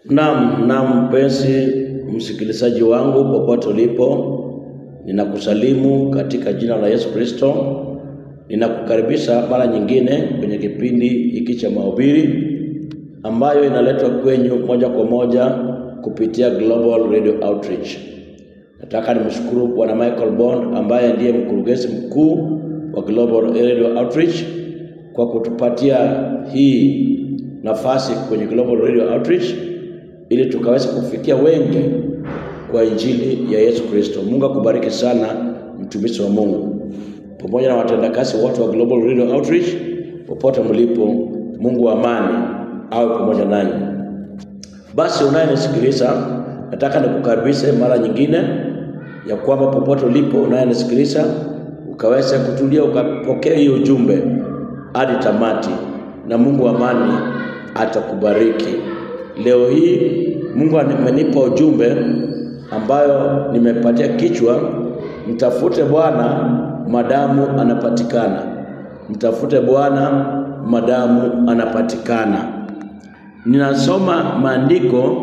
Naam, naam mpenzi msikilizaji wangu popote ulipo, ninakusalimu katika jina la Yesu Kristo. Ninakukaribisha mara nyingine kwenye kipindi hiki cha mahubiri ambayo inaletwa kwenyu moja kwa moja kupitia Global Radio Outreach. Nataka nimshukuru Bwana Michael Bond ambaye ndiye mkurugenzi mkuu wa Global Radio Outreach kwa kutupatia hii nafasi kwenye Global Radio Outreach ili tukaweza kufikia wengi kwa injili ya Yesu Kristo. Mungu akubariki sana mtumishi wa Mungu, pamoja na watendakazi wote wa Global Radio Outreach popote mlipo. Mungu wa amani awe pamoja nanyi. Basi unayenisikiliza, nataka nikukaribishe mara nyingine ya kwamba popote ulipo unayenisikiliza, ukaweza kutulia ukapokea hiyo ujumbe hadi tamati, na Mungu wa amani atakubariki. Leo hii Mungu amenipa ujumbe ambayo nimepatia kichwa, mtafute Bwana madamu anapatikana. Mtafute Bwana madamu anapatikana. Ninasoma maandiko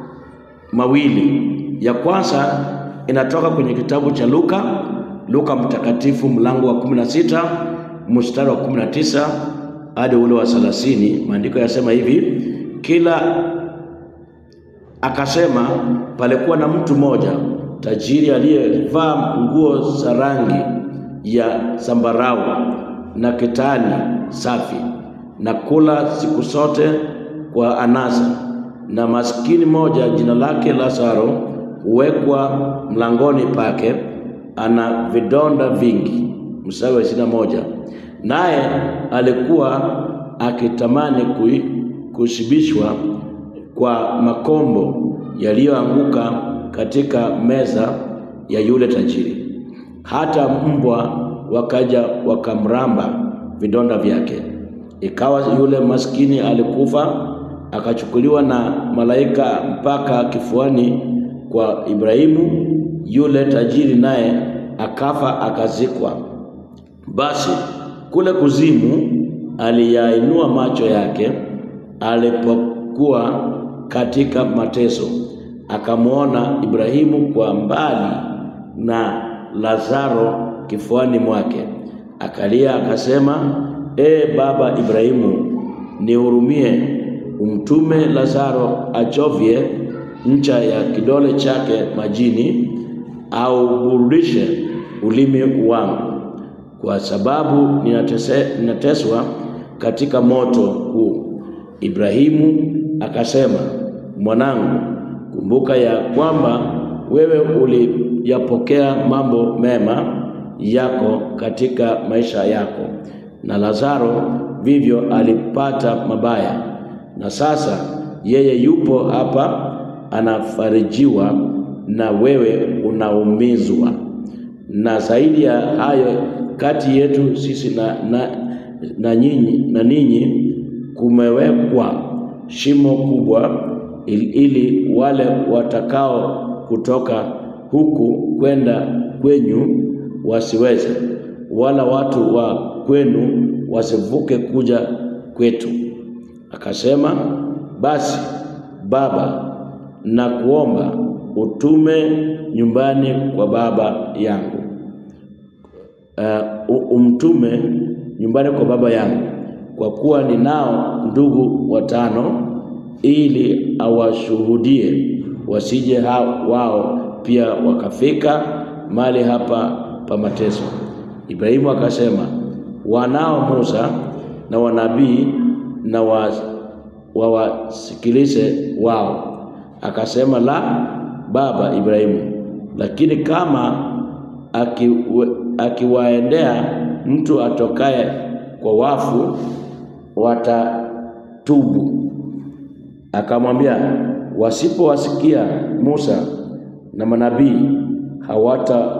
mawili. Ya kwanza inatoka kwenye kitabu cha Luka, Luka mtakatifu mlango wa 16 mstari wa 19 hadi ule wa 30. Maandiko yasema hivi: kila akasema, palikuwa na mtu mmoja tajiri aliyevaa nguo za rangi ya zambarau na kitani safi na kula siku zote kwa anasa, na maskini moja jina lake Lazaro huwekwa mlangoni pake, ana vidonda vingi. Mstari wa ishirini na moja, naye alikuwa akitamani kui, kushibishwa kwa makombo yaliyoanguka katika meza ya yule tajiri, hata mbwa wakaja wakamramba vidonda vyake. Ikawa yule maskini alikufa, akachukuliwa na malaika mpaka kifuani kwa Ibrahimu. Yule tajiri naye akafa, akazikwa. Basi kule kuzimu aliyainua macho yake alipokuwa katika mateso, akamwona Ibrahimu kwa mbali na Lazaro kifuani mwake, akalia akasema, E baba Ibrahimu, nihurumie, umtume Lazaro achovye ncha ya kidole chake majini, au burudishe ulimi wangu, kwa sababu ninatese, ninateswa katika moto huu. Ibrahimu akasema, mwanangu, kumbuka ya kwamba wewe uliyapokea mambo mema yako katika maisha yako, na Lazaro vivyo alipata mabaya, na sasa yeye yupo hapa anafarijiwa, na wewe unaumizwa. Na zaidi ya hayo, kati yetu sisi na, na, na nyinyi na ninyi kumewekwa shimo kubwa, ili, ili wale watakao kutoka huku kwenda kwenyu wasiweze, wala watu wa kwenu wasivuke kuja kwetu. Akasema, basi Baba, na kuomba utume nyumbani kwa baba yangu, uh, umtume nyumbani kwa baba yangu, kwa kuwa ninao ndugu watano, ili awashuhudie, wasije wao pia wakafika mahali hapa pa mateso. Ibrahimu akasema, wanao Musa na wanabii, na wawasikilize wao. Akasema, la, baba Ibrahimu, lakini kama akiwaendea mtu atokaye kwa wafu watatubu. Akamwambia, wasipowasikia Musa na manabii hawata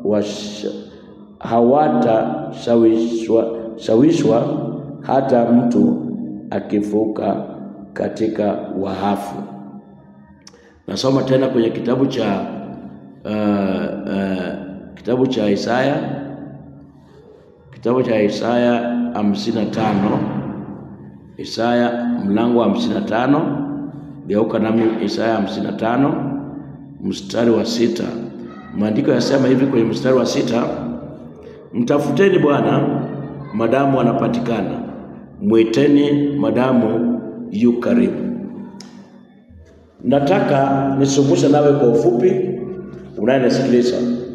hawatashawishwa shawishwa hata mtu akifuka katika wahafu. Nasoma tena kwenye kitabu cha uh, uh, kitabu cha Isaya kitabu cha Isaya hamsini na tano Isaya mlango wa hamsini na tano Geuka nami Isaya hamsini na tano mstari wa sita. Maandiko yasema hivi kwenye mstari wa sita, mtafuteni Bwana madamu anapatikana, mwiteni madamu yu karibu. Nataka nisungushe nawe kwa ufupi, unayenisikiliza.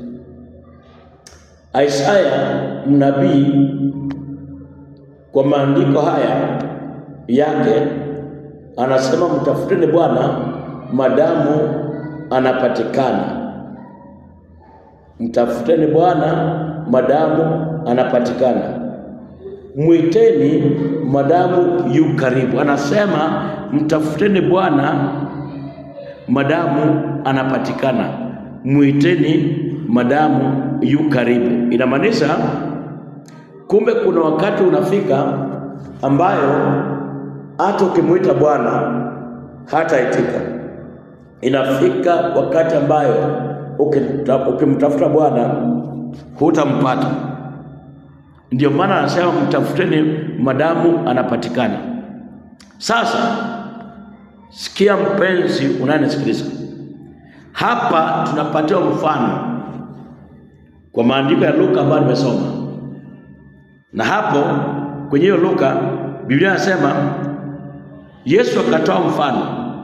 Isaya mnabii kwa maandiko haya yake anasema mtafuteni Bwana madamu anapatikana. Mtafuteni Bwana madamu anapatikana, mwiteni madamu yu karibu. Anasema mtafuteni Bwana madamu anapatikana, mwiteni madamu yu karibu. Inamaanisha kumbe kuna wakati unafika ambayo hata ukimwita Bwana hataitika. Inafika wakati ambayo ukimtafuta Bwana hutampata. Ndio maana anasema mtafuteni madamu anapatikana. Sasa sikia, mpenzi unayenisikiliza, hapa tunapatiwa mfano kwa maandiko ya Luka ambayo nimesoma, na hapo kwenye hiyo Luka Biblia inasema Yesu akatoa mfano.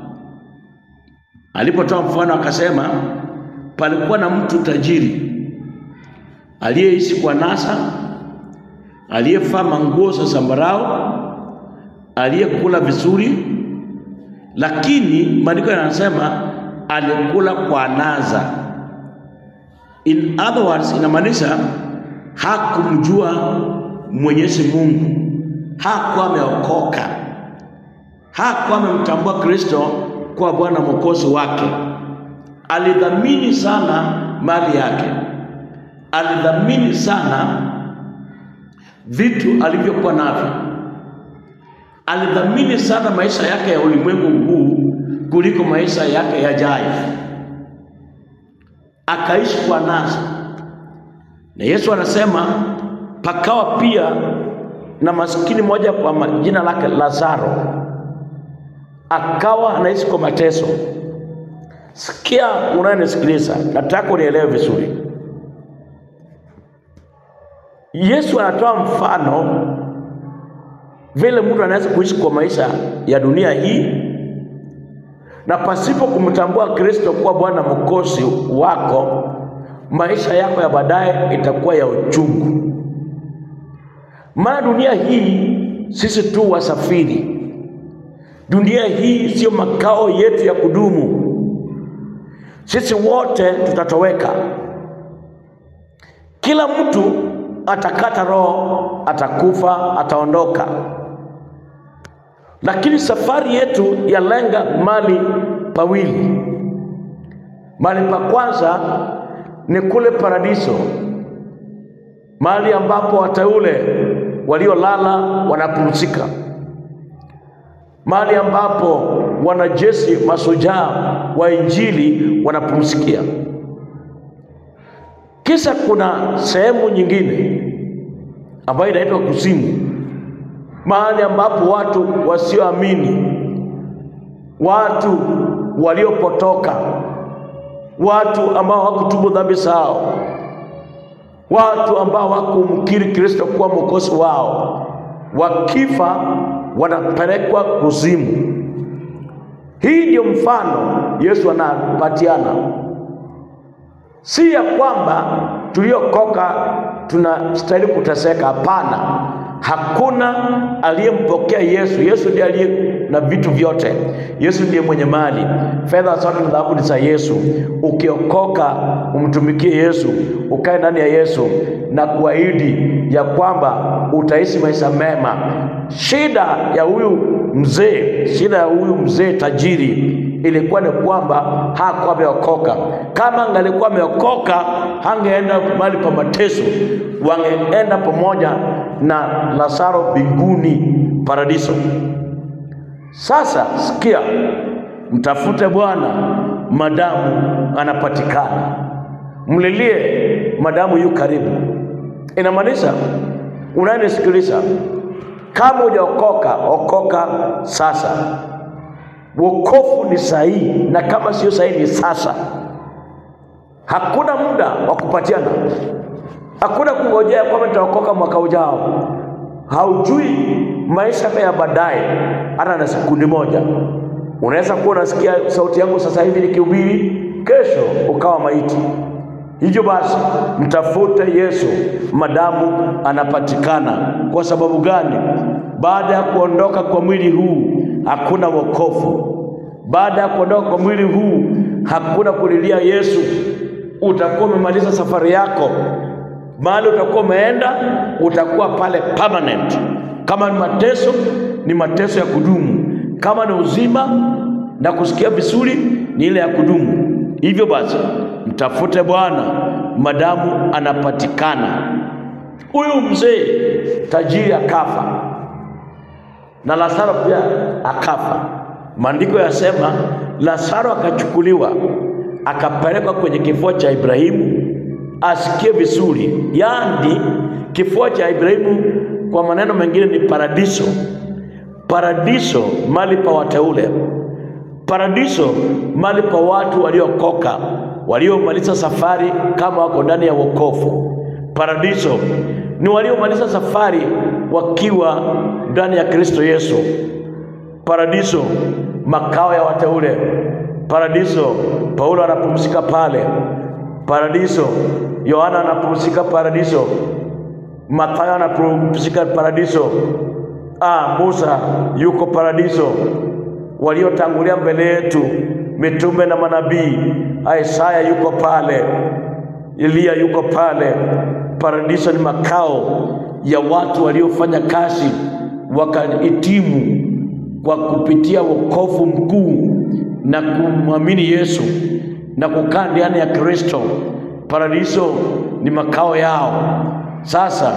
Alipotoa mfano akasema, palikuwa na mtu tajiri aliyeishi kwa nasa, aliyevaa manguo za zambarau, aliyekula vizuri, lakini maandiko yanasema alikula kwa naza. In other words, inamaanisha hakumjua Mwenyezi Mungu, hakuwa ameokoka, hakuwa amemtambua Kristo kuwa Bwana Mwokozi wake. Alidhamini sana mali yake, alidhamini sana vitu alivyokuwa navyo, alidhamini sana maisha yake ya ulimwengu huu kuliko maisha yake yajayo, akaishi kwa nasa. Na Yesu anasema pakawa pia na maskini mmoja kwa jina lake Lazaro, akawa anaishi kwa mateso. Sikia unayenisikiliza, nataka unielewe vizuri. Yesu anatoa mfano vile mtu anaweza kuishi kwa maisha ya dunia hii na pasipo kumtambua Kristo kuwa Bwana Mwokozi wako, maisha yako ya baadaye itakuwa ya uchungu. Maana dunia hii sisi tu wasafiri. Dunia hii siyo makao yetu ya kudumu. Sisi wote tutatoweka. Kila mtu atakata roho, atakufa, ataondoka. Lakini safari yetu yalenga mali pawili. Mali pa kwanza ni kule paradiso, mahali ambapo wateule waliolala wanapumzika, mahali ambapo wanajeshi mashujaa wa Injili wanapumzikia. Kisha kuna sehemu nyingine ambayo inaitwa kuzimu, mahali ambapo watu wasioamini, watu waliopotoka, watu ambao hawakutubu dhambi zao, watu ambao hawakumkiri Kristo kuwa mwokozi wao, wakifa wanapelekwa kuzimu. Hii ndio mfano Yesu anapatiana, si ya kwamba tuliokoka tunastahili kuteseka. Hapana, hakuna aliyempokea Yesu. Yesu ndiye aliye na vitu vyote. Yesu ndiye mwenye mali, fedha zote na dhahabu ni za Yesu. Ukiokoka umtumikie Yesu, ukae ndani ya Yesu na kuahidi ya kwamba utaishi maisha mema. Shida ya huyu mzee, shida ya huyu mzee tajiri ilikuwa ni kwamba hakuwa ameokoka. Kama angalikuwa ameokoka, hangeenda mahali pa mateso, wangeenda pamoja na Lazaro mbinguni, paradiso. Sasa sikia, mtafute Bwana madamu anapatikana, mlilie madamu yu karibu. Inamaanisha unayenisikiliza, kama hujaokoka, okoka sasa. Wokovu ni sahihi, na kama sio sahihi ni sasa. Hakuna muda wa kupatiana, hakuna kungojea kwamba nitaokoka mwaka ujao. Haujui maisha ya baadaye, hata na sekundi moja. Unaweza kuwa unasikia sauti yangu sasa hivi nikihubiri, kesho ukawa maiti. Hivyo basi mtafute Yesu madamu anapatikana. Kwa sababu gani? Baada ya kuondoka kwa mwili huu hakuna wokovu. Baada ya kuondoka kwa mwili huu hakuna kulilia Yesu. Utakuwa umemaliza safari yako, mahali utakuwa umeenda, utakuwa pale permanent. Kama ni mateso, ni mateso ya kudumu. Kama ni uzima na kusikia vizuri, ni ile ya kudumu. Hivyo basi mtafute Bwana madamu anapatikana. Huyu mzee tajiri akafa na Lazaro pia akafa. Maandiko yasema Lazaro akachukuliwa akapelekwa kwenye kifua cha Ibrahimu asikie vizuri, yaani kifua cha Ibrahimu kwa maneno mengine ni paradiso. Paradiso mali pa wateule, paradiso mali pa watu waliokoka, waliomaliza safari kama wako ndani ya wokovu. Paradiso ni waliomaliza safari wakiwa ndani ya Kristo Yesu. Paradiso makao ya wateule. Paradiso Paulo anapumzika pale. Paradiso Yohana anapumzika paradiso. Mathayo anapumzika paradiso. Ah, Musa yuko paradiso. Waliotangulia mbele yetu mitume na manabii, Isaya yuko pale, Eliya yuko pale. Paradiso ni makao ya watu waliofanya kazi wakahitimu kwa kupitia wokovu mkuu na kumwamini Yesu na kukaa ndani ya Kristo. Paradiso ni makao yao. Sasa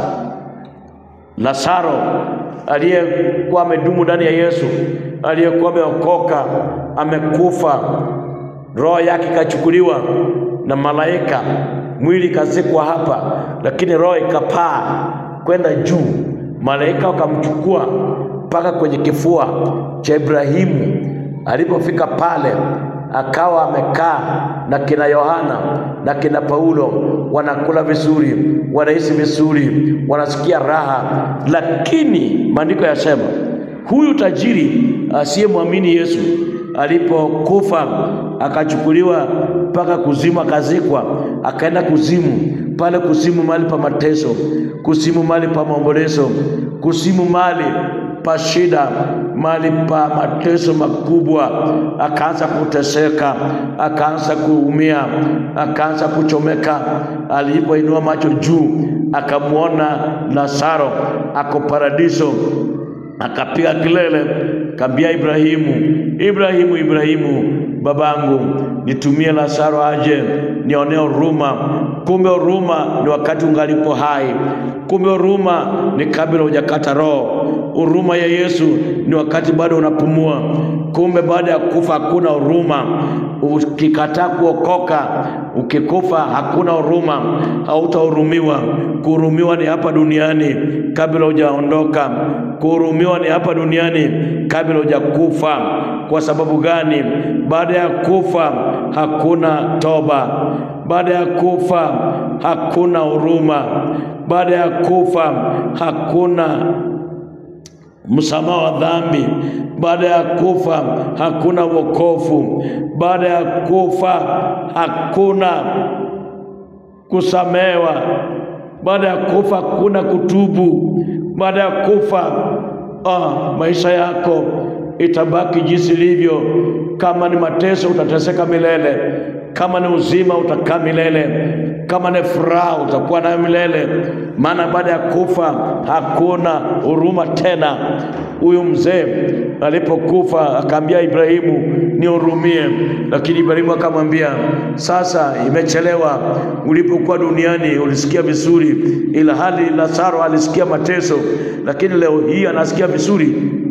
Lazaro aliyekuwa amedumu ndani ya Yesu, aliyekuwa ameokoka, amekufa, roho yake ikachukuliwa na malaika, mwili ikazikwa hapa, lakini roho ikapaa kwenda juu. Malaika wakamchukua mpaka kwenye kifua cha Ibrahimu. Alipofika pale, akawa amekaa na kina Yohana na kina Paulo, wanakula vizuri, wanaishi vizuri, wanasikia raha. Lakini maandiko yasema huyu tajiri asiyemwamini Yesu alipokufa akachukuliwa mpaka kuzimu, akazikwa, akaenda kuzimu. Pale kuzimu, mahali pa mateso, kuzimu, mahali pa maombolezo, kuzimu, mahali pa shida, mahali pa mateso makubwa. Akaanza kuteseka, akaanza kuumia, akaanza kuchomeka. Alipoinua macho juu, akamwona Lazaro ako paradiso, akapiga kelele, kambia Ibrahimu, Ibrahimu, Ibrahimu, babangu, nitumie Lazaro aje nionee huruma. Kumbe huruma ni wakati ungalipo hai. Kumbe huruma ni kabla hujakata roho. Huruma ya Yesu ni wakati bado unapumua. Kumbe baada ya kufa hakuna huruma. Ukikataa kuokoka, ukikufa hakuna huruma, hautahurumiwa. Kuhurumiwa ni hapa duniani kabla hujaondoka. Kuhurumiwa ni hapa duniani kabla hujakufa. Kwa sababu gani? Baada ya kufa hakuna toba. Baada ya kufa hakuna huruma. Baada ya kufa hakuna msamaha wa dhambi. Baada ya kufa hakuna wokovu. Baada ya kufa hakuna kusamewa. Baada ya kufa hakuna kutubu. Baada ya kufa ah, maisha yako itabaki jinsi ilivyo. Kama ni mateso, utateseka milele. Kama ni uzima, utakaa milele. Kama ni furaha, utakuwa nayo milele, maana baada ya kufa hakuna huruma tena. Huyu mzee alipokufa akaambia Ibrahimu, nihurumie, lakini Ibrahimu akamwambia, sasa imechelewa. Ulipokuwa duniani ulisikia vizuri, ila hali Lazaro alisikia mateso, lakini leo hii anasikia vizuri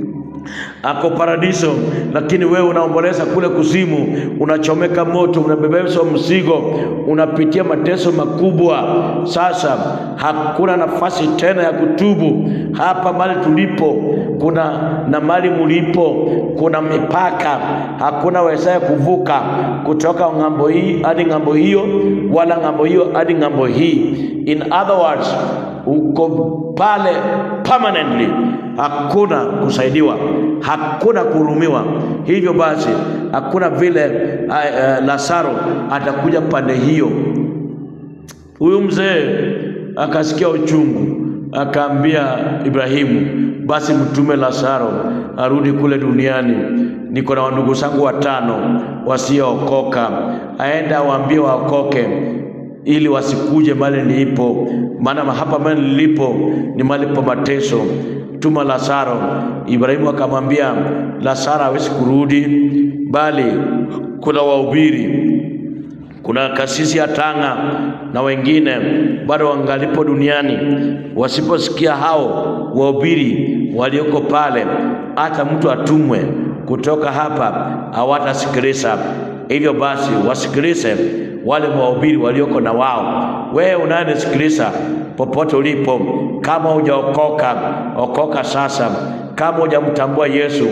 ako paradiso, lakini wewe unaomboleza kule kuzimu, unachomeka moto, unabebeshwa mzigo, unapitia mateso makubwa. Sasa hakuna nafasi tena ya kutubu. Hapa mali tulipo kuna na mali mulipo kuna mipaka, hakuna wezaye kuvuka kutoka ng'ambo hii hadi ng'ambo hiyo, wala ng'ambo hiyo hadi ng'ambo hii. In other words, uko pale permanently, hakuna kusaidiwa, hakuna kuhurumiwa. Hivyo basi hakuna vile uh, uh, Lazaro atakuja pande hiyo. Huyu mzee akasikia uchungu, akaambia Ibrahimu, basi mtume Lazaro arudi kule duniani. Niko na wandugu zangu watano wasiookoka, aenda awaambie waokoke ili wasikuje mahali nilipo, maana hapa mahali nilipo ni mahali pa mateso. Tuma Lazaro. Ibrahimu akamwambia Lazaro hawezi kurudi, bali kuna wahubiri kuna kasisi ya Tanga na wengine bado wangalipo duniani. Wasiposikia hao wahubiri walioko pale, hata mtu atumwe kutoka hapa hawatasikiliza. Hivyo basi wasikilize wale wahubiri walioko na wao. Wewe unayenisikiliza popote ulipo, kama hujaokoka, okoka sasa. Kama hujamtambua Yesu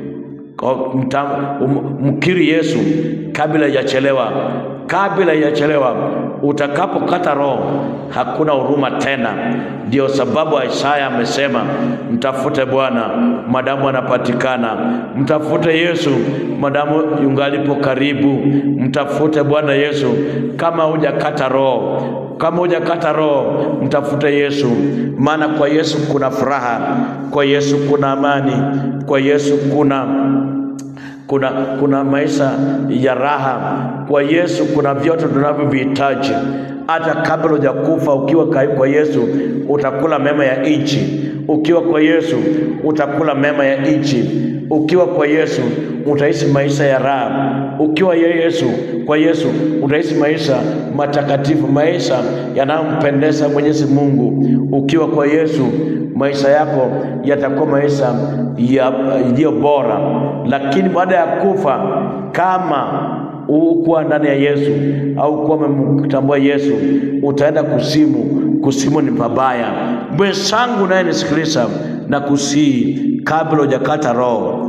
mkiri Yesu kabla haijachelewa, kabla haijachelewa. Utakapokata roho, hakuna huruma tena. Ndio sababu Isaya amesema, mtafute Bwana madamu anapatikana, mtafute Yesu madamu yungalipo karibu, mtafute Bwana Yesu kama hujakata roho kama hujakata roho, mtafute Yesu, maana kwa Yesu kuna furaha, kwa Yesu kuna amani, kwa Yesu kuna kuna kuna maisha ya raha. Kwa Yesu kuna vyote tunavyovihitaji. Hata kabla hujakufa, ukiwa kwa Yesu utakula mema ya nchi. Ukiwa kwa Yesu utakula mema ya nchi. Ukiwa kwa Yesu utaishi maisha ya raha. Ukiwa ya Yesu kwa Yesu utaishi maisha matakatifu, maisha yanayompendeza Mwenyezi Mungu. Ukiwa kwa Yesu maisha yako yatakuwa maisha yaliyo bora. Lakini baada ya kufa, kama ukuwa ndani ya Yesu au kuwa umemtambua Yesu, utaenda kuzimu. Kuzimu ni pabaya. Mwenzangu naye nisikiliza na kusii, kabla hujakata roho,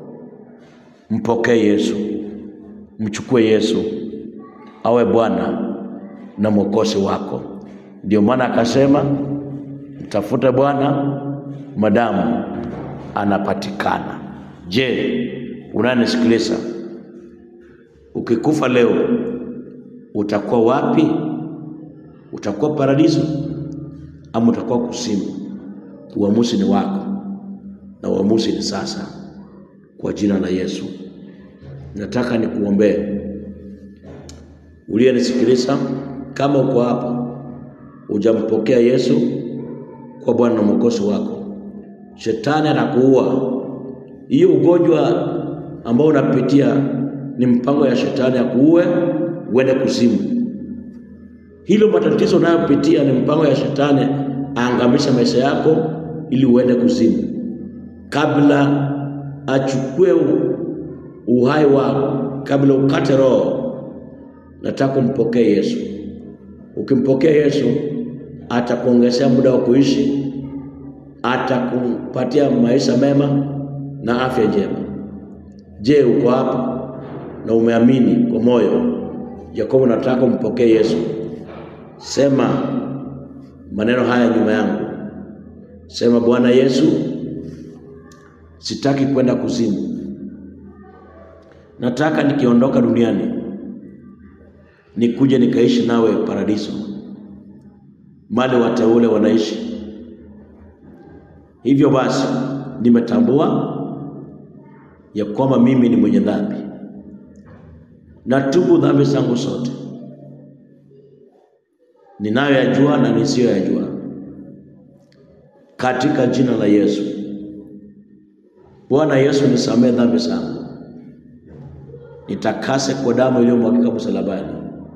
mpokee Yesu, mchukue Yesu awe Bwana na mwokozi wako. Ndio maana akasema mtafute Bwana madamu anapatikana. Je, unanisikiliza? Ukikufa leo utakuwa wapi? Utakuwa paradiso ama utakuwa kuzimu? Uamuzi ni wako, na uamuzi ni sasa. Kwa jina la Yesu nataka nikuombee. Uliyenisikiliza, kama uko hapa hujampokea Yesu kwa Bwana na mwokozi wako, shetani anakuua. Hiyo ugonjwa ambao unapitia ni mpango ya shetani ya kuue uende kuzimu. Hilo matatizo unayopitia ni mpango ya shetani aangamisha maisha yako ili uende kuzimu. Kabla achukue uhai wako, kabla ukate roho, nataka umpokee Yesu. Ukimpokea Yesu atakuongezea muda wa kuishi, atakupatia maisha mema na afya njema. Je, uko hapa na umeamini kwa moyo ya kwamba unataka umpokee Yesu? Sema maneno haya nyuma yangu, sema: Bwana Yesu, sitaki kwenda kuzimu, nataka nikiondoka duniani nikuje nikaishi nawe paradiso, mali wateule wanaishi. Hivyo basi, nimetambua ya kwamba mimi ni mwenye dhambi, natubu dhambi zangu zote ninayoyajua na nisiyoyajua, katika jina la Yesu. Bwana Yesu, nisamehe dhambi zangu, nitakase kwa damu iliyomwagika msalabani,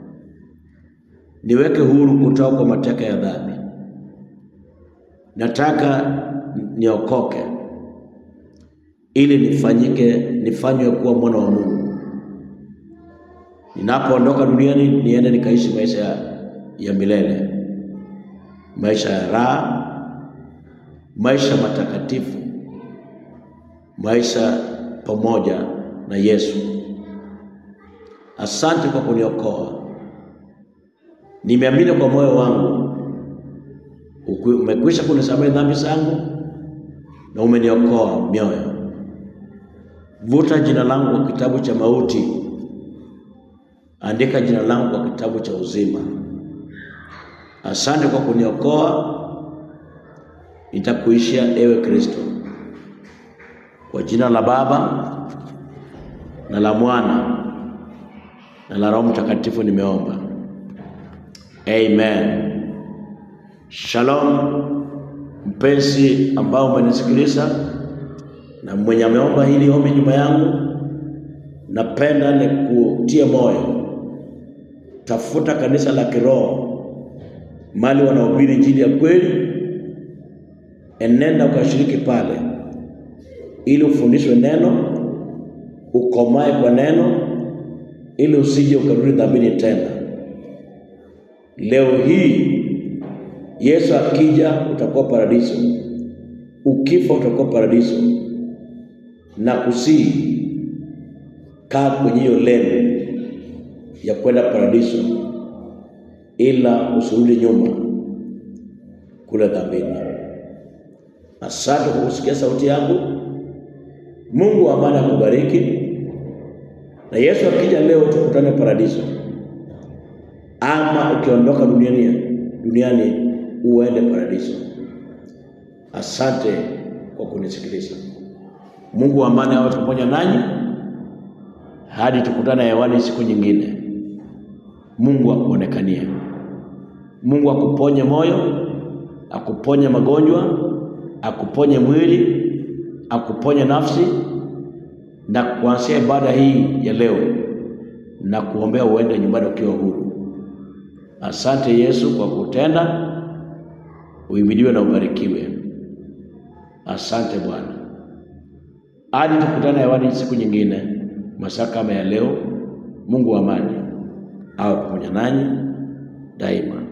niweke huru kutoka kwa mateka ya dhambi. Nataka niokoke, ili nifanyike nifanywe kuwa mwana wa Mungu. Ninapoondoka duniani niende nikaishi maisha ya, ya milele, maisha ya raha, maisha matakatifu, maisha pamoja na Yesu. Asante kwa kuniokoa. Nimeamini kwa moyo wangu umekwisha kunisamehe dhambi zangu na umeniokoa mioyo. Vuta jina langu kwa kitabu cha mauti, andika jina langu kwa kitabu cha uzima. Asante kwa kuniokoa, nitakuishia ewe Kristo. Kwa jina la Baba na la Mwana na la Roho Mtakatifu nimeomba, amen. Shalom mpenzi ambao umenisikiliza na mwenye ameomba hili ombi nyuma yangu, napenda nikutie moyo, tafuta kanisa la kiroho mali wanahubiri injili ya kweli, enenda ukashiriki pale, ili ufundishwe neno, ukomae kwa neno, ili usije ukarudi dhambini tena. Leo hii Yesu akija utakuwa paradiso, ukifa utakuwa paradiso, na kusii kaa kwenye hiyo leni ya kwenda paradiso, ila usirudi nyuma kule dhambini. Asante kwa kusikia sauti yangu. Mungu wa amani akubariki, na Yesu akija leo tukutane paradiso, ama ukiondoka duniani duniani uende paradiso. Asante kwa kunisikiliza. Mungu wa amani awe pamoja nanyi hadi tukutane hewani siku nyingine. Mungu akuonekanie. Mungu akuponye moyo, akuponye magonjwa, akuponye mwili, akuponye nafsi, na kuanzia ibada hii ya leo na kuombea uende nyumbani ukiwa huru. Asante Yesu kwa kutenda Uhimidiwe na ubarikiwe. Asante Bwana, hadi tukutane hewani siku nyingine, masaa kama ya leo. Mungu wa amani awe pamoja nanyi daima.